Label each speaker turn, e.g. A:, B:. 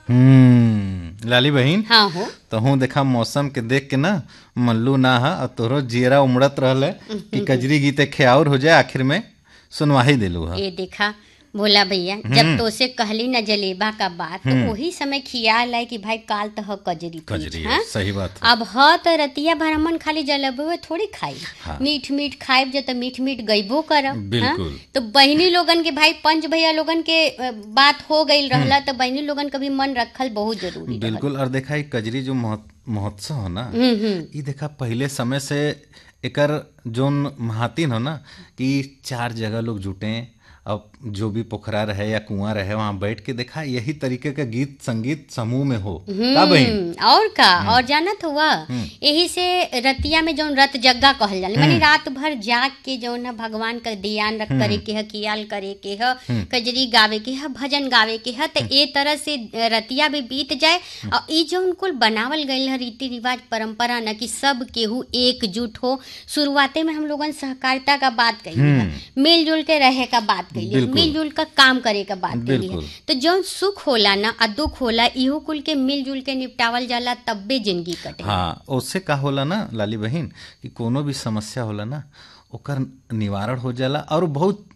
A: हम्म लाली बहन
B: हाँ हो
A: तो हूँ देखा मौसम के देख के ना मल्लू ना हा और तोहरो जियरा उमड़त रहल है कि कजरी गीते ख्याउर हो जाए आखिर में सुनवा ही दिलू हा
B: ये देखा भोला भैया जब तोसे कहली न जलेबा का बात तो वही समय खियाल है कि भाई काल तो ह कजरी तीज,
A: कजरी है,
B: हाँ?
A: सही बात है
B: अब ह त रतिया भर हमन खाली जलेबे थोड़ी खाई
A: हाँ।
B: मीठ मीठ खाइब जो तो मीठ मीठ गईबो करब
A: बिल्कुल।
B: हाँ? तो बहनी लोगन के भाई पंच भैया लोगन के अ, बात हो गई रहला तो बहनी लोगन का भी मन रखल बहुत जरूरी रहल।
A: बिल्कुल और देखा ये कजरी जो महोत- महोत्सव हो ना
B: हम्म हम्म
A: ये देखा पहले समय से एकर जोन महातिन हो ना कि चार जगह लोग जुटे अब जो भी पोखरा रहे या कुआं रहे वहां बैठ के देखा यही तरीके का गीत संगीत समूह में हो का बहन
B: हम्म, और का और जानत हुआ यही से रतिया में जौन रत जग्गा कहल जाला माने रात भर जाग के जौन है भगवान का ध्यान रख करे के है कियाल करे के है कजरी गावे के है भजन गावे के है तो ए तरह से रतिया भी बीत जाए और ई जौन कुल बनावल गईल है रीति रिवाज परंपरा न कि सब केहू एकजुट हो शुरुआते में हम लोगन सहकारिता का बात कही मिलजुल के रहे का बात कही
A: बिल्कुल।
B: मिलजुल का काम करे का बात कही
A: बिल्कुल।
B: तो जौन सुख होला ना आ दुख होला इहो कुल के मिलजुल के निपटावल जाला तब्बे जिंदगी कटे
A: हाँ उससे का होला ना लाली बहन कि कोनो भी समस्या होला ना ओकर निवारण हो जाला और बहुत